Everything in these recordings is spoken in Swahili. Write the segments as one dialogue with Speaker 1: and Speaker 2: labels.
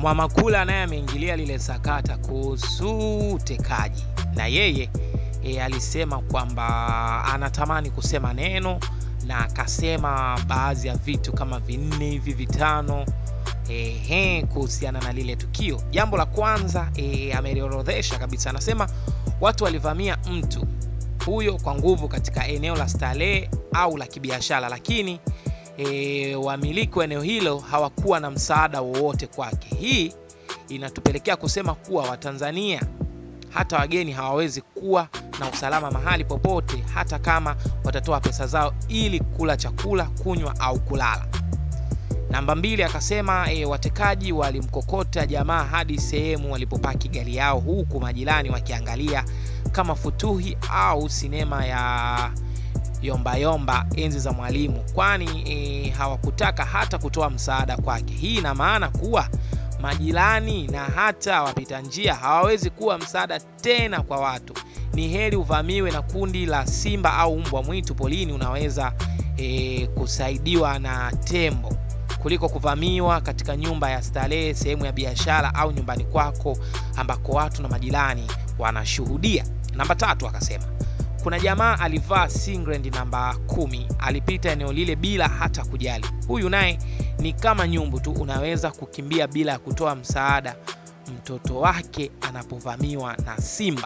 Speaker 1: Mwamakula naye ameingilia lile sakata kuhusu utekaji, na yeye e, alisema kwamba anatamani kusema neno na akasema baadhi ya vitu kama vinne hivi vitano ehe, kuhusiana na lile tukio. Jambo la kwanza e, ameliorodhesha kabisa, anasema watu walivamia mtu huyo kwa nguvu katika eneo la starehe au la kibiashara, lakini e, wamiliki wa eneo hilo hawakuwa na msaada wowote kwake. Hii inatupelekea kusema kuwa Watanzania hata wageni hawawezi kuwa na usalama mahali popote, hata kama watatoa pesa zao ili kula chakula, kunywa au kulala. Namba mbili akasema e, watekaji walimkokota jamaa hadi sehemu walipopaki gari yao, huku majirani wakiangalia kama futuhi au sinema ya yombayomba enzi za Mwalimu, kwani e, hawakutaka hata kutoa msaada kwake. Hii ina maana kuwa majirani na hata wapita njia hawawezi kuwa msaada tena kwa watu. Ni heri uvamiwe na kundi la simba au mbwa mwitu polini, unaweza e, kusaidiwa na tembo kuliko kuvamiwa katika nyumba ya starehe, sehemu ya biashara au nyumbani kwako ambako watu na majirani wanashuhudia. Namba tatu akasema kuna jamaa alivaa singlet namba kumi, alipita eneo lile bila hata kujali. Huyu naye ni kama nyumbu tu, unaweza kukimbia bila ya kutoa msaada mtoto wake anapovamiwa na simba.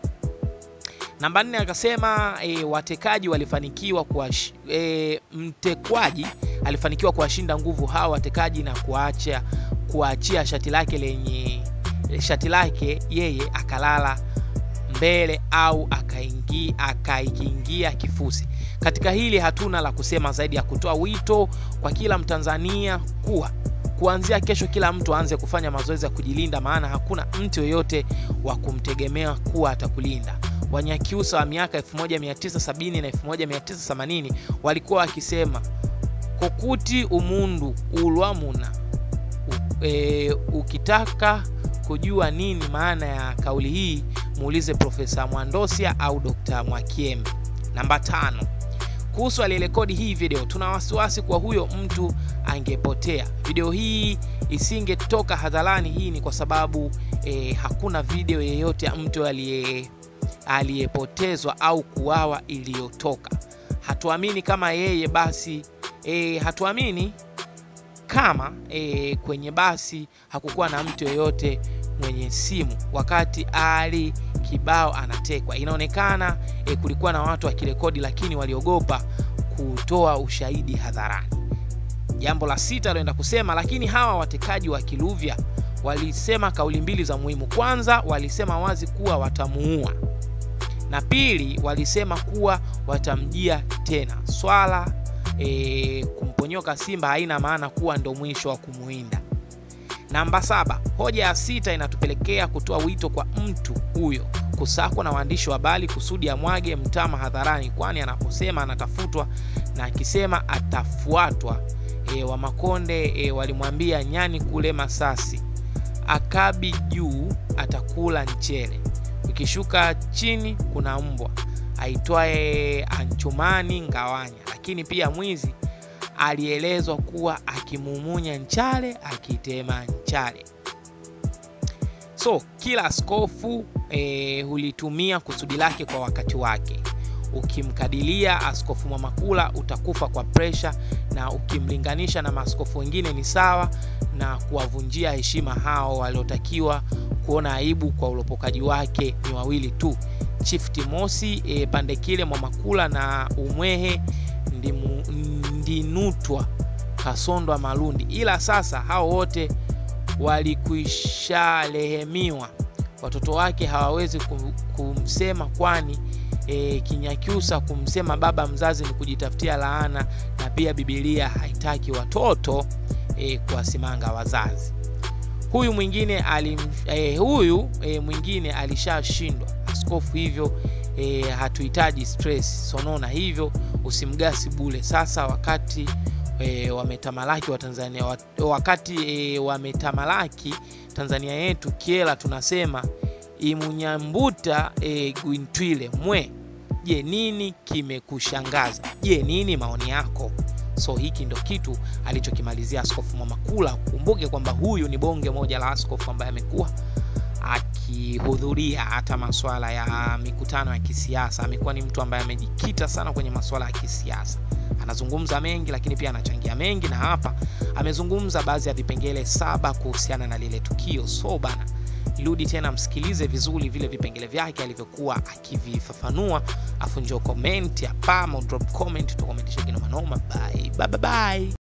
Speaker 1: Namba nne akasema e, watekaji walifanikiwa kuwa e, mtekwaji alifanikiwa kuwashinda nguvu hawa watekaji na kuacha kuachia shati lake lenye shati lake yeye akalala mbele au akaiingia akaikiingia kifusi. Katika hili hatuna la kusema zaidi ya kutoa wito kwa kila Mtanzania kuwa kuanzia kesho kila mtu aanze kufanya mazoezi ya kujilinda, maana hakuna mtu yoyote wa kumtegemea kuwa atakulinda. Wanyakyusa wa miaka 1970 na 1980 walikuwa wakisema kokuti umundu ulwamuna e, ukitaka kujua nini maana ya kauli hii muulize Profesa Mwandosia au Dr. Mwakiembe. Namba tano, kuhusu aliyerekodi hii video, tuna wasiwasi kwa huyo mtu angepotea. Video hii isingetoka hadharani. Hii ni kwa sababu e, hakuna video yeyote ya mtu aliye aliyepotezwa au kuawa iliyotoka. Hatuamini kama yeye basi e, hatuamini kama e, kwenye basi hakukuwa na mtu yeyote mwenye simu wakati Ali Kibao anatekwa. Inaonekana e, kulikuwa na watu wakirekodi, lakini waliogopa kutoa ushahidi hadharani. Jambo la sita alienda kusema, lakini hawa watekaji wa Kiluvya walisema kauli mbili za muhimu. Kwanza, walisema wazi kuwa watamuua, na pili, walisema kuwa watamjia tena. Swala e, kumponyoka simba haina maana kuwa ndo mwisho wa kumuinda. Namba saba, hoja ya sita inatupelekea kutoa wito kwa mtu huyo kusakwa na waandishi wa habari kusudi amwage mtama hadharani, kwani anaposema anatafutwa na akisema atafuatwa. E, wa Makonde e, walimwambia nyani kule Masasi, akabi juu atakula mchele, ukishuka chini kuna mbwa aitwaye Anchumani Ngawanya. Lakini pia mwizi alielezwa kuwa akimumunya nchale akitema nchale. So kila askofu e, hulitumia kusudi lake kwa wakati wake. Ukimkadilia Askofu Mwamakula utakufa kwa presha, na ukimlinganisha na maaskofu wengine ni sawa na kuwavunjia heshima hao waliotakiwa kuona aibu kwa ulopokaji wake. Ni wawili tu, Chief Timosi e, Pandekile Mwamakula na Umwehe Ndimu, Ndinutwa Kasondwa Malundi, ila sasa hao wote walikwisharehemiwa. Watoto wake hawawezi kumsema, kwani e, Kinyakyusa kumsema baba mzazi ni kujitafutia laana, na pia Biblia haitaki watoto e, kuwasimanga wazazi. Huyu mwingine alim, e, huyu e, mwingine alishashindwa askofu, hivyo e, hatuhitaji stress sonona, hivyo usimgasi bule. Sasa wakati e, wametamalaki wa Tanzania, wakati e, wametamalaki Tanzania yetu kiela, tunasema imunyambuta e, gwintwile mwe. Je, nini kimekushangaza? Je, nini maoni yako? So hiki ndo kitu alichokimalizia Askofu Mwamakula. Kumbuke kwamba huyu ni bonge moja la askofu ambaye amekuwa akihudhuria hata masuala ya mikutano ya kisiasa. Amekuwa ni mtu ambaye amejikita sana kwenye masuala ya kisiasa, anazungumza mengi, lakini pia anachangia mengi, na hapa amezungumza baadhi ya vipengele saba kuhusiana na lile tukio. So bana, rudi tena msikilize vizuri vile vipengele vyake alivyokuwa akivifafanua, afu njoo comment hapa, drop comment, tukomentishe kinoma noma. Bye bye bye.